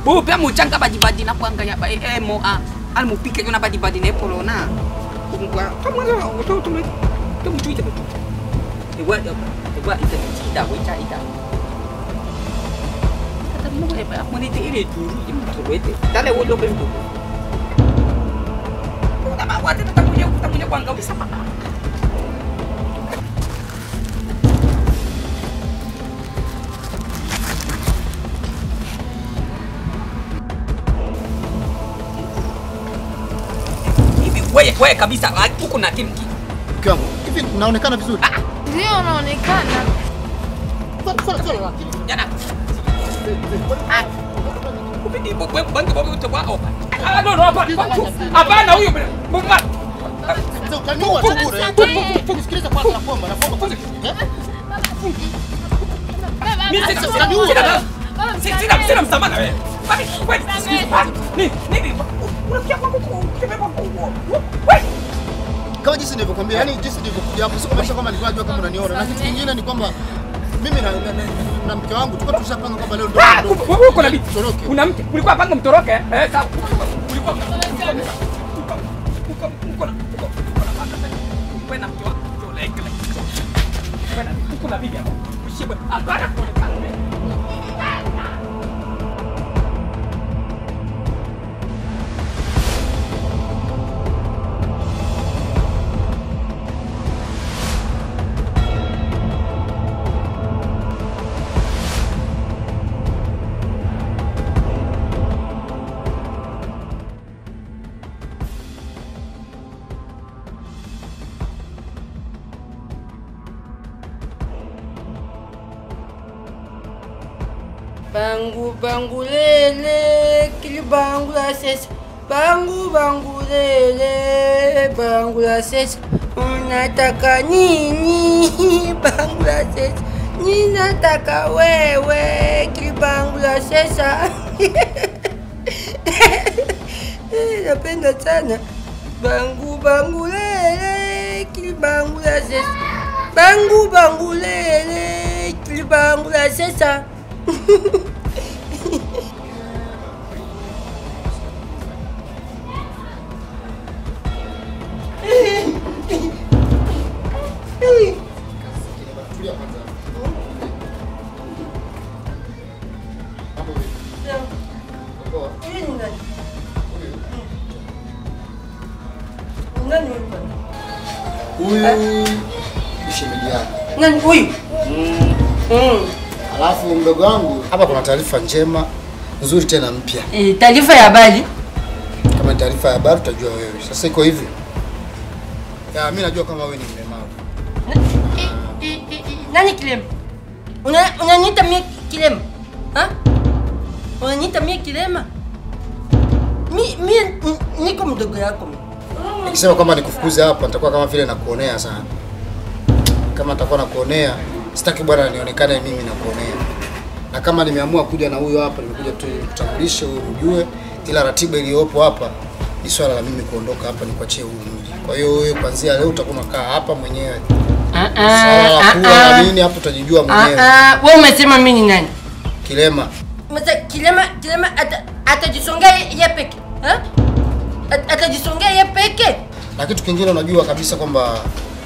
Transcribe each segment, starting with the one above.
bo pe muchanga badibadi na kwanga ya ba eh mo a al mupike yona badibadi ne polona kungwa kama ngo to to to mu tuite betu e wa e wa ita ita we cha ita kata mo e ba mo ni te ile duru i mu to wete dale wo lo be mu ko ma wa te ta kunya ta kunya kwanga bisa pa hivi wewe wewe kabisa ah, huku na timu Mke wangu, hivi naonekana vizuri? Ndio unaonekana. Swali- swali- swali la- jana kupindi bwe bangi bwe utawa opa ah no no hapana hapana huyo bwana Sasa utaniua tu bure. Nisikilize kwanza nakuomba, nakuomba. Eh? mimi sina Sasa sina utaniua. sina sina sina sina msamaha na wewe Bali, wewe, ni nini unafikia kwangu kutembea kwangu wewe Kama jinsi nilivyokuambia, yani jinsi nilivyokuja hapo, sio kumaanisha kwamba nilikuwa najua kama unaniona. Na kitu kingine ni kwamba mimi na, na, na, na mke wangu tulikuwa tushapanga kwamba leo ndio Ah, ndio- wewe uko na bibi Toroke. una mke ulikuwa panga mtoroke eh sawa ulikuwa uko uko na uko wewe na mke wako ndio like like wewe na uko na bibi hapo ushibe hapana kuonekana wewe Bangu bangu lele, kili bangu la sesa. Bangu bangu lele, bangu la sesa. Unataka nini? Bangu la sesa. Ninataka wewe, kili bangu la sesa. Eh, Napenda sana. Bangu bangu lele, kili bangu la sesa. Bangu bangu lele, kili bangu la sesa. Tulia kwanza. Mambo vipi? Poa. Huyu ni nani? Huyu. Nani huyu bwana? Huyu ni shemeji yako. Nani huyu? Mm. Alafu mdogo wangu, hapa kuna taarifa njema nzuri tena mpya. Eh, taarifa ya habari. Kama ni taarifa ya habari utajua wewe. Sasa iko hivi. Ya, mimi najua kama wewe ni mlemavu. I- i- i- i- Nani kilema? Una unaniita mie kilema? Ha? Unaniita mie kilema? Mi mie n- niko mdogo yako. mimi. Nikisema kwamba nikufukuze hapa nitakuwa kama vile nakuonea sana. Kama nitakuwa nakuonea, sitaki bwana nionekane mimi nakuonea. Na kama nimeamua kuja na huyo hapa, nimekuja tu kutambulisha wewe ujue, ila ratiba iliyopo hapa ni swala la mimi kuondoka hapa nikuachie huu mji. Kwa hiyo wewe kuanzia leo utakuwa unakaa hapa mwenyewe. Ah, Swala la ah, kula na ah, nini hapo utajijua ah, mwenyewe. ah, wewe umesema mimi ni nani? Kilema. Masa kilema kilema ata- atajisongea ye peke. Ha? At- Atajisongea ye peke. Na kitu kingine unajua kabisa kwamba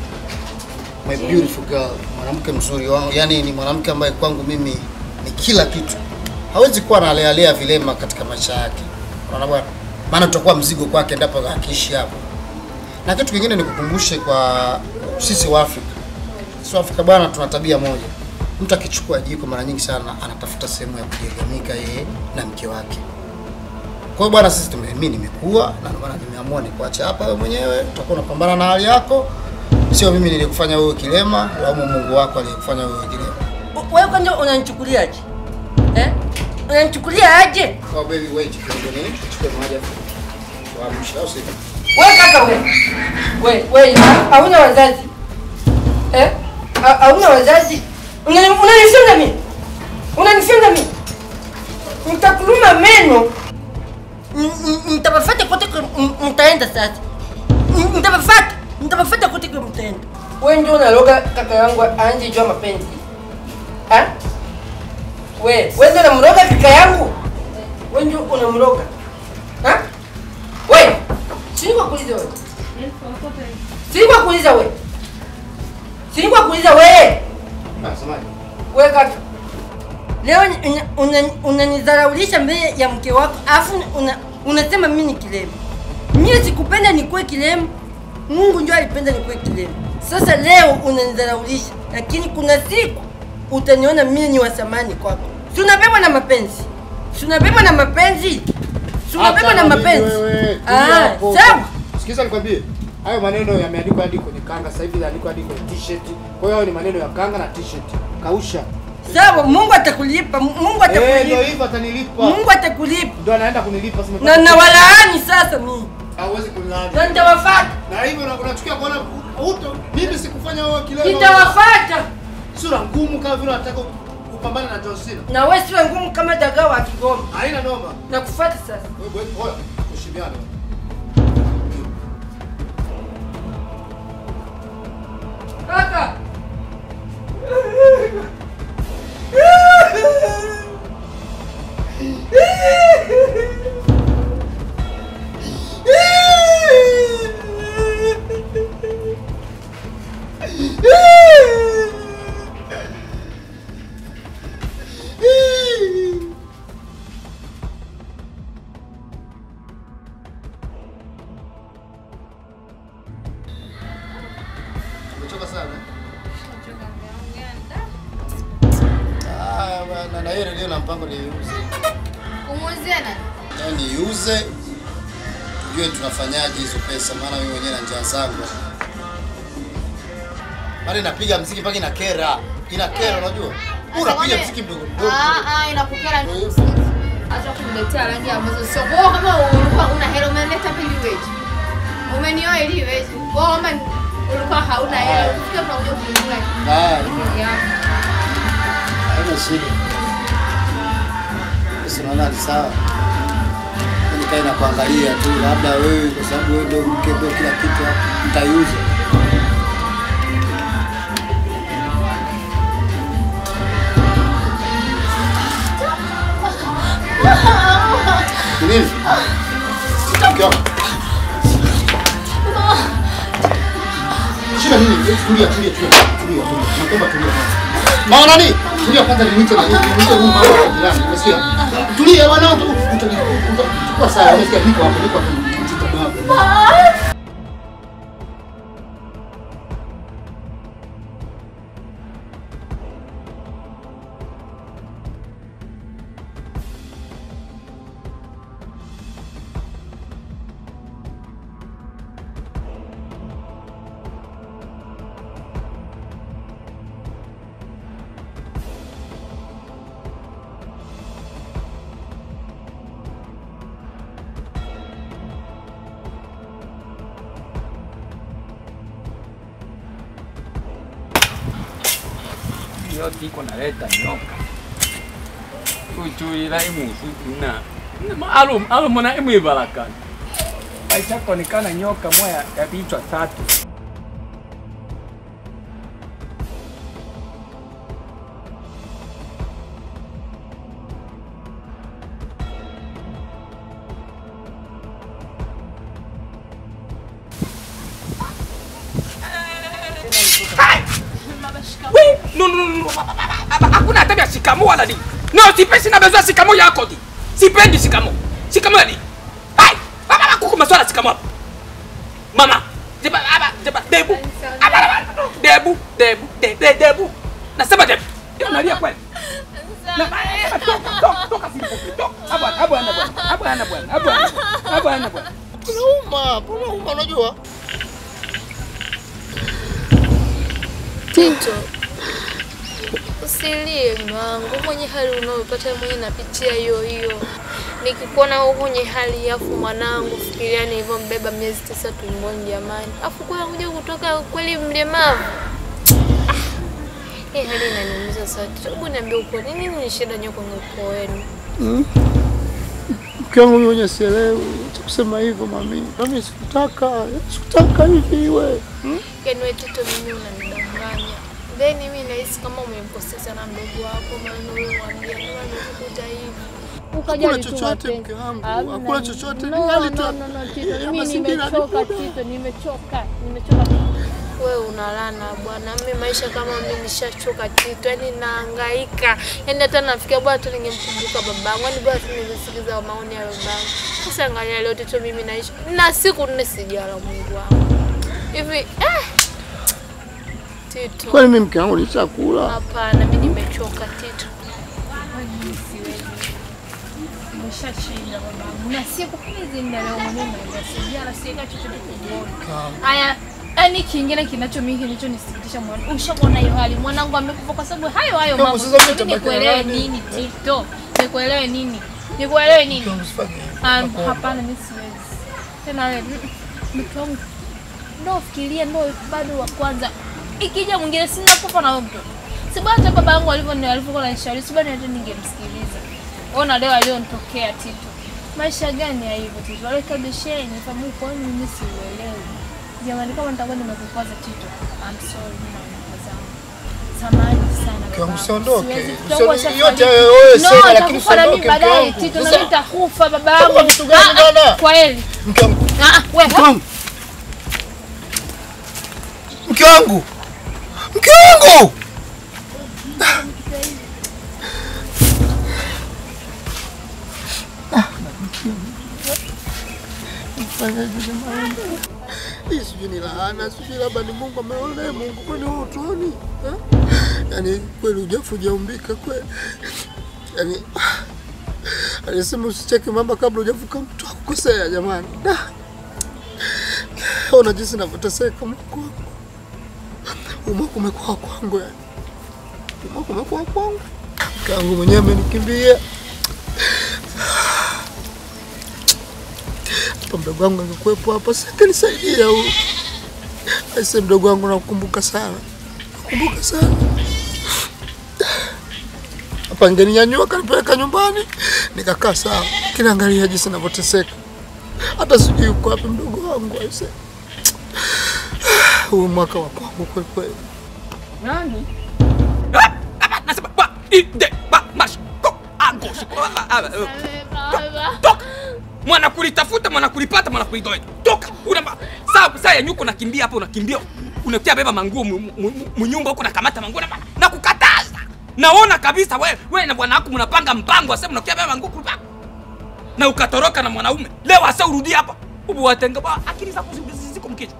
my beautiful girl, mwanamke mzuri wangu, yani ni mwanamke ambaye kwangu mimi ni kila kitu. Hawezi kuwa analealea vilema katika maisha yake, unaona bwana, maana tutakuwa mzigo kwake endapo akiishi hapo. Na kitu kingine nikukumbushe kwa sisi wa Afrika, sisi wa Afrika bwana, tuna tabia moja, mtu akichukua jiko mara nyingi sana anatafuta sehemu ya kujiegamika yeye na mke wake. Kwa hiyo bwana, sisi tume, mimi nimekuwa na ndio maana nimeamua nikuache hapa wewe mwenyewe, utakuwa unapambana na hali yako, sio mimi nilikufanya wewe kilema, laumu Mungu wako aliyekufanya wewe kilema. U- Wewe kwanza unanichukuliaje? Eh? Unanichukulia aje? Kwa baby wait kidogo nini? Chukue maji hapo. Tuamshe au sio? Wewe kaka wewe. Wewe wewe ha- hauna wazazi. Eh? Ha- Hauna wazazi. Unani- Unanifunga mimi. Unanifunga mimi. Nitakuluma meno. N- n- Nitawafuata kote kwa m- mtaenda sasa. N- Nitawafuata. Nitawafuata kote kwa mtaenda. Wewe ndio unaloga kaka yangu anje jua mapenzi. Ha? Wewe, wewe ndio unamroga kaka yangu. Wewe ndio unamroga. Ha? Wewe. Sini kwa kuuliza wewe. Sini kwa kuuliza wewe. Sini kwa kuuliza wewe. Nasemaje? Wewe kaka. Leo unanidharaulisha una, una mbele ya mke wako afu una, unasema mimi ni kilema. Mimi sikupenda nikuwe kilema. Mungu ndio alipenda nikuwe kilema. Sasa leo unanidharaulisha, lakini kuna siku utaniona mimi ni wa thamani kwako. Si unabebwa na mapenzi? Si unabebwa na mapenzi? Si unabebwa na mapenzi? Ah, sawa. Sikiza nikwambie. Hayo maneno yameandikwa hadi kwenye kanga, sasa hivi yameandikwa hadi kwenye t-shirt. Kwa hiyo hayo ni maneno ya kanga na t-shirt. Kausha. Sawa, Mungu atakulipa. Mungu Eh, ndio atakulipa. hivyo atanilipa. Mungu atakulipa. Ndio anaenda kunilipa sema. Na na walaani sasa mimi. hauwezi kunilaani. Na nitawafuata. Na hivyo una- unachukia kuona uto mimi sikufanya wewe kilema. Nitawafuata. Sura ngumu kama vile unataka kupambana na John Cena. Na wewe siwe ngumu kama dagaa wa Kigoma. Haina noma. Nakufuata sasa. Wewe wewe bora ushimiane. Kaka. Umechoka sana? Ah, bwana, na hiyo redio na mpango niiuze. Kumuuzia nani? Na niiuze tujue tunafanyaje hizo pesa, maana mimi mwenyewe na njaa zangu. Maana inapiga mziki mpaka ina kera. Ina kera unajua? Unapiga Sasa mziki mdogo kwani- mdogo. Ah, ah, inakukera Ndio nini? hivyo. Acha kuniletea rangi ambazo sio. Wewe kama ulikuwa una hela umeleta pili weje? Umenioa ili weje? Wewe kama ulikuwa hauna hela, ukifika tunakuja kununua Ah, kitu yako. haina shida. Sasa unaona ni sawa. Mimi nikae na kuangalia tu, labda wewe kwa sababu wewe ndio mke ndio kila kitu hapa, nitaiuza. Ni nini? Mke wako. Shida nini? Tulia, tulia, tulia, tulia, tulia. Naomba tulia. Mama nani? Tulia kwanza nimuite na nimuite huyu mama wa jirani. Umesikia? Tulia wanao tu. Utakuwa sawa. Umesikia? Niko hapo, niko hapo. Mtoto wako. yote iko naleta nyoka kuchuila imusukuna alum alumona imwibalakana aishakonekana nyoka moya ya vichwa tatu We, no, no, no, no. Hakuna hata vya shikamo wala nini. No, sipendi sina bezoa shikamo yako di. Sipendi shikamo. Shikamo ya nini? Hai, baba kuku maswala shikamo hapo. Mama, jeba aba jeba debu. Aba aba debu debu de de debu. Nasema debu. Ndio nalia kweli. Na eh, toka toka toka sipo. Toka. Aba aba ana bwana. Aba ana bwana. Aba ana. Aba ana bwana. Unauma, unauma unajua? Tito, usilie mwangu, mwenye hali unayopata mwenye napitia hiyo hiyo. Nikikuona wewe kwenye hali afu mwanangu, fikiria nilivyombeba miezi tisa tumboni jamani, afu kwa kuja kutoka kweli mlemavu. Ah, Hii hali inaniumiza sana. Tito, hebu niambie uko nini ni shida nyo kwenye ukoo wenu? Mke wangu mwenye sielewi cha kusema hivyo mami. Mami sikutaka, sikutaka hivi iwe. Yaani wewe Tito, mimi unanidanganya. Then mimi nahisi kama umemkosea sana mdogo wako, maana wewe mwambia ndio amekukuta hivi. ukajali Hakuna tu chochote, mapenzi. mke wangu, Hamna. hakuna chochote, ni No, hali tu no, ya- no, no, Tito, ya mimi mazingira ni nimechoka muda. Tito, nimechoka, nimechoka. Wewe unalana bwana, mimi maisha kama mimi nishachoka Tito, yani nahangaika, yani hata nafikia bwana tu ningemkumbuka babangu, yani bwana tu ningesikiza maoni ya babangu. Sasa angalia leo Tito, mimi naishi na siku nne sijala, Mungu wangu hivi eh. Tito, Kwani mimi mke wangu nishakula? hapana, mimi nimechoka Tito. Umeshashinda babangu. Na siku hizi ndio leo mwenyewe naenda sijala sika chochote tumboni. Haya, yani kingine kinacho mimi kilichonisikitisha moyoni. Ushaona hiyo hali mwanangu amekufa kwa sababu hayo hayo Kama mambo. sasa mimi Mimi nitabaki na nikuelewe nani? nini Tito? Nikuelewe nini? Nikuelewe nini? Usifanye hivyo. Um, hapana mimi siwezi. Tena wewe mm, mtu wangu ndo fikiria ndo bado wa kwanza. Ikija mwingine sina kufa na wewe mtoto. Si bwana hata baba yangu alivyo alivyokuwa ananishauri, si bwana hata ningemsikiliza. Ona leo alionitokea Tito. Maisha gani ya hivyo Tito? Wale kabisheni fahamu kwa nini mimi siuelewi. Jamani kama nitakuwa nimekukwaza Tito. I'm sorry mimi na mama zangu. Samahani sana. Mke wangu, babangu. usiondoke. Siwezi- Usioni- tutakuwa shafariki. yote hayo wewe No, sema, lakini nitakufa na mimi usiondoke, mke baadaye wangu. Tito, na Sasa- mimi nitakufa babangu. Kwa vitu gani Ah, bwana? ah, Kwa heri. Mke wangu. Ah, ah, wewe. Mke wangu. Mke wangu. Mke wangu. Hii sijui ni laana, sijui labda ni Mungu ameona Mungu kwani wewe utuoni? eh? Yaani kweli ujafu hujaumbika kweli. Yaani alisema usicheke mama kabla hujavuka mtu akukosea jamani. Da. Ona jinsi navyoteseka Mungu wangu. Umwaka umekuwa kwangu yani. Umwaka umekuwa kwangu. Kangu mwenyewe amenikimbia. Hapa mdogo wangu angekuwepo hapa singenisaidia huyu. Aise mdogo wangu nakukumbuka sana. Nakumbuka sana. Hapa ngeninyanyua kanipeleka nyumbani nikakaa sawa. Kila angalia jinsi navyoteseka. Hata sijui yuko wapi mdogo wangu aise. Huu mwaka wa kwangu kweli kweli. Nani? Ah, ah, nasema ba ide ba mash ko agoshi ko ah, ah, ah, Baba. toka mwana kulitafuta mwana kulipata mwana kulitoa toka una ma- saa saa ya nyuko nakimbia hapo unakimbia unakia beba manguo mu- mu- mu- munyumba huko nakamata manguo na na kukataza naona kabisa we we na bwana wako mnapanga mpango ase mnakia beba manguo kulipa na ukatoroka na mwanaume leo asa urudi hapa ubu watenga ba akili zako zi- ziko mkichwa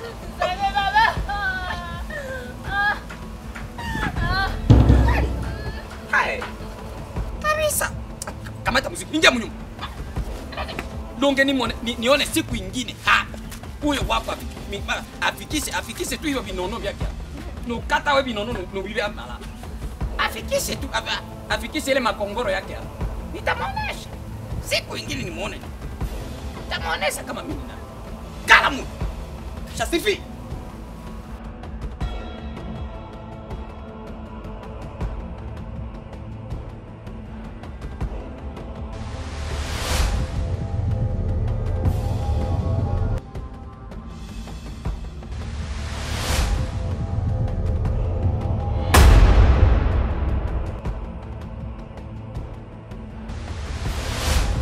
Hai. kabisa kamata muziki ingia mnyumba donge nimone, ni, nione siku ingine hapa huyo wako afiki- mi- ma- afikishe afikishe tu hivyo vinono vyake hapo. nukata we vinono nu- nuvivya mala afikishe tu ava- afikishe ile makongoro yake hapo nitamwonesha siku ingine nimuone nitamwonesha kama mimi na kalamu shasifi